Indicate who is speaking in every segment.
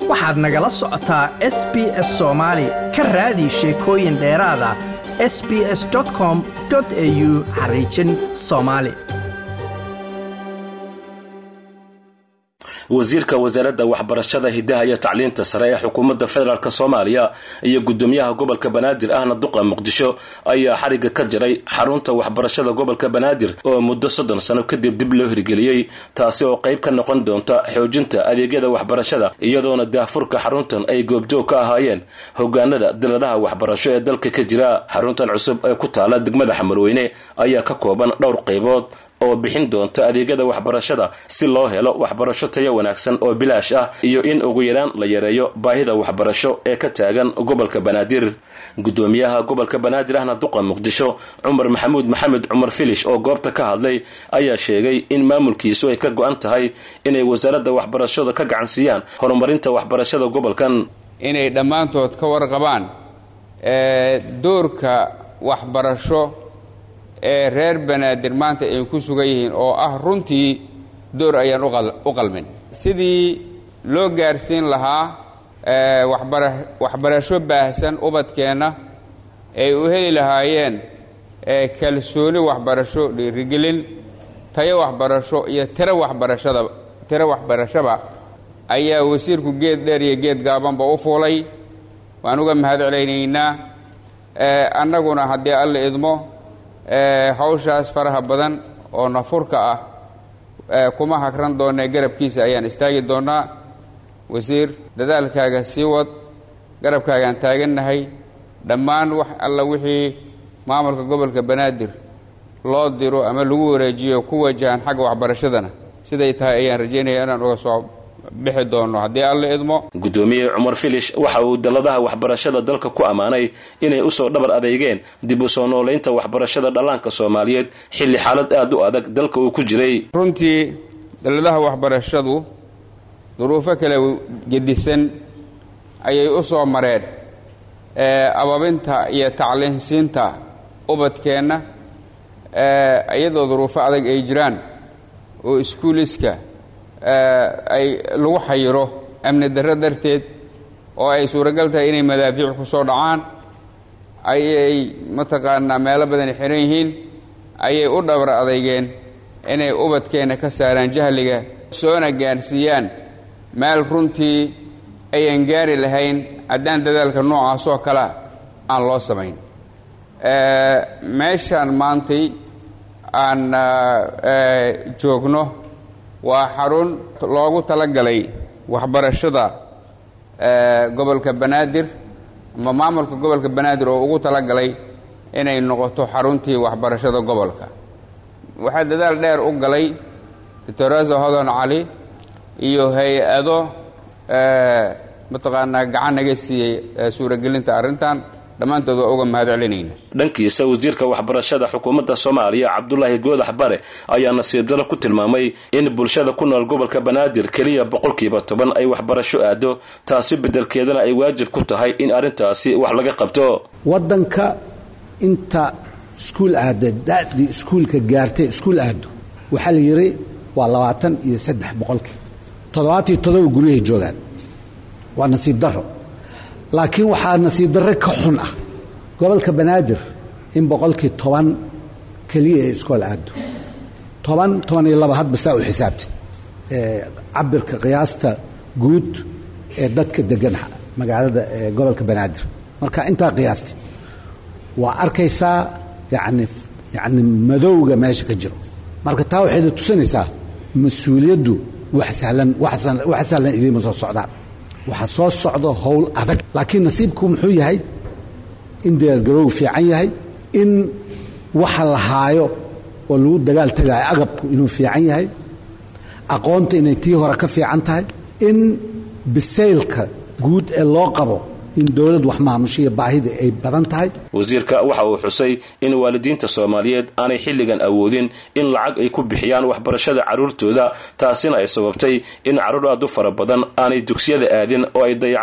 Speaker 1: waxaad nagala socotaa s b s soomaali ka raadi sheekooyin dheeraada s b s com au xariijin soomaali
Speaker 2: wasiirka wasaaradda waxbarashada hidaha iyo tacliinta sare ee xukuumadda federaalk soomaaliya iyo gudoomiyaha gobolka banaadir ahna duqa muqdisho ayaa xariga ka jiray xarunta waxbarashada gobolka banaadir oo muddo soddon sano kadib dib loo hirgeliyey taasi oo qayb ka noqon doonta xoojinta adeegyada waxbarashada iyadoona daahfurka xaruntan ay goobjoog ka ahaayeen hogaanada daladaha waxbarasho ee dalka ka jira xaruntan cusub ee ku taala degmada xamarweyne ayaa ka kooban dhowr qaybood oo bixin doonta adeegyada waxbarashada si loo helo waxbarasho tayo wanaagsan oo bilaash ah iyo in ugu yaraan la yareeyo baahida waxbarasho ee ka taagan gobolka banaadir gudoomiyaha gobolka banaadir ahna duqa muqdisho cumar maxamuud maxamed cumar filish oo goobta ka hadlay ayaa sheegay in maamulkiisu ay ka go-an tahay inay wasaaradda waxbarashada ka gacansiiyaan horumarinta waxbarashada gobolkan
Speaker 3: inay dhammaantood ka warqabaan doorka waxbarasho ee reer banaadir maanta ay ku sugan yihiin oo ah runtii door ayaan u qalmin sidii loo gaarsiin lahaa waxbarasho baahsan ubadkeenna ay u heli lahaayeen kalsooni waxbarasho dhiirigelin tayo waxbarasho iyo tiro waxbarashada tiro waxbarashaba ayaa wasiirku geed dheer iyo geed gaabanba u fuulay waan uga mahad celaynaynaa annaguna haddii alla idmo hawshaas faraha badan oo nafurka ah kuma hagran doonee garabkiisa ayaan istaagi doonnaa wasiir dadaalkaaga sii wad garabkaagaan taagannahay dhammaan wax alla wixii maamulka gobolka banaadir loo diro ama lagu wareejiyo ku wajahan xagga waxbarashadana siday tahay ayaan rajaynaya inaan uga soo bixi doono haddii alla idmo
Speaker 2: gudoomiye cumar filish waxa uu daladaha waxbarashada dalka ku ammaanay inay usoo dhabar adeegeen dib u soo noolaynta waxbarashada dhallaanka soomaaliyeed xilli xaalad aada u adag dalka uu ku jiray
Speaker 3: runtii daladaha waxbarashadu duruufo kala gedisan ayay u soo mareen ababinta iyo tacliinsiinta ubadkeenna iyadoo duruufo adag ay jiraan oo iskuuliska ay lagu xayiro amni darro darteed oo ay suuragal tahay inay madaafiic ku soo dhacaan ayay mataqaanaa meelo badan xihan yihiin ayay u dhabar adeygeen inay ubadkeenna ka saaraan jahliga soona gaarsiiyaan meel runtii ayan gaari lahayn haddaan dadaalka noocaasoo kalea aan loo samayn meeshaan maantay aan joogno waa xarun loogu talagalay waxbarashada gobolka banaadir ama maamulka gobolka banaadir oo ugu talagalay inay noqoto xaruntii waxbarashada gobolka waxaa dadaal dheer u galay doctorasa hodon cali iyo hay-ado mataqaanaa gacan naga siiyey suuragelinta arrintan dhammaantood waa uga mahad celinayna
Speaker 2: dhankiisa wasiirka waxbarashada xukuumadda soomaaliya cabdulaahi goodax bare ayaa nasiib daro ku tilmaamay in bulshada ku nool gobolka banaadir keliya boqolkiiba toban ay waxbarasho aado taasi beddelkeedana ay waajib ku tahay in arrintaasi wax laga qabto
Speaker 4: waddanka inta iskuul aada dadii iskuulka gaartay iskuul aado waxaa la yidhi waa labaatan iyo saddex boqolkii toddobaatiyo todoba guryahay joogaan waa nasiib daro laakiin waxaa nasiib darre ka xun ah gobolka banaadir in boqolkii toban keliya ee iskool aado toban toban iyo laba hadba saa u xisaabtid cabirka qiyaasta guud ee dadka degan magaalada gobolka banaadir marka intaa qiyaastid waa arkaysaa yani yani madowga meesha ka jiro marka taa waxayna tusinaysaa mas-uuliyaddu wax sahlan wax sahlan idiima soo socdaan waxaa soo socdo howl adag laakiin nasiibku muxuu yahay in diyaargaroogu fiican yahay in waxa la haayo oo lagu dagaal tagaayo agabku inuu fiican yahay aqoonta inay tii hore ka fiican tahay in bisaylka guud ee loo qabo in dowlad wax maamushiya baahida ay badan tahay
Speaker 2: wasiirka waxa uu xusay in waalidiinta soomaaliyeed aanay xilligan awoodin in lacag ay ku bixiyaan waxbarashada carruurtooda taasina ay sababtay in carruur aad u fara badan aanay dugsiyada aadin oo ay dayacmaan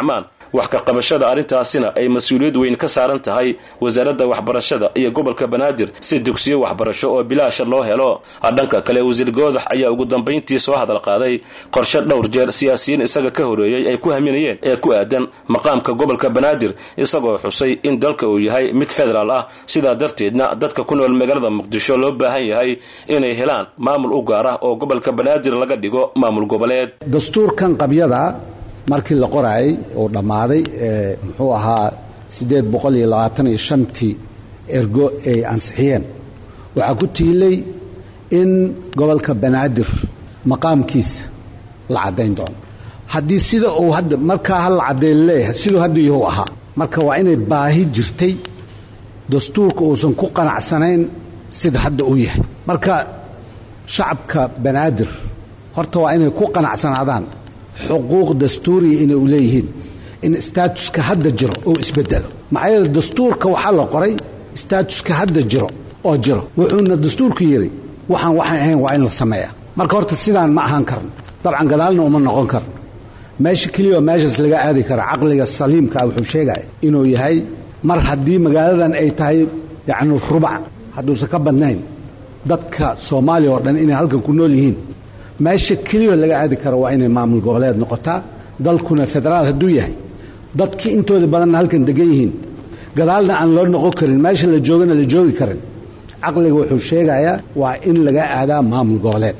Speaker 2: wax ka qabashada arrintaasina ay mas-uuliyad weyn ka saaran tahay wasaaradda waxbarashada iyo gobolka banaadir si dugsiyo waxbarasho oo bilaasha loo helo dhanka kale wasiir goodax ayaa ugu dambayntii soo hadal qaaday qorshe dhowr jeer siyaasiyiin isaga ka horeeyey ay ku haminayeen ee ku aadan maqaamka gobolka banaadir isagoo xusay in dalka uu yahay mid federaal ah sidaa darteedna dadka ku nool magaalada muqdisho loo baahan yahay inay helaan maamul u gaar ah oo gobolka banaadir laga dhigo maamul goboleed
Speaker 4: dastuurkan qabyada markii la qoraayay oo dhammaaday ee muxuu ahaa siddeed boqol iyo labaatan iyo shantii ergo ay ansixiyeen waxaa ku tiilay in gobolka banaadir maqaamkiisa la caddayn doono haddii sida uu hadda markaa ha la caddayn leeyahay siduu hadda yahu ahaa marka waa inay baahi jirtay dastuurka uusan ku qanacsanayn sida hadda uu yahay marka shacabka banaadir horta waa inay ku qanacsanaadaan xuquuq dastuuriya inay u leeyihiin in staatuska hadda jiro oo isbedelo maxaa yeele dastuurka waxaa la qoray staatuska hadda jiro oo jiro wuxuuna dastuurku yidhi waxaan waxay ahayn waa in la sameeya marka horta sidaan ma ahaan karno dabcan gadaalna uma noqon karno meesha keliya oo meeshaas laga aadi kara caqliga saliimkaa wuxuu sheegaya inuu yahay mar haddii magaaladan ay tahay yacni rubac hadduusan ka badnayn dadka soomaaliya oo dhan inay halkan ku nool yihiin meesha keliya laga aadi karo waa inay maamul goboleed noqotaa dalkuna federaal hadduu yahay dadkii intooda badanna halkan degan yihiin gadaalna aan loo noqon karin meesha la joogana la joogi karin caqliga wuxuu sheegayaa waa in laga aadaa maamul goboleed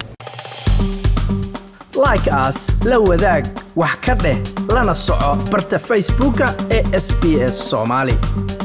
Speaker 1: like aas la wadaag wax ka dheh lana soco barta facebooka ee sb s soomaali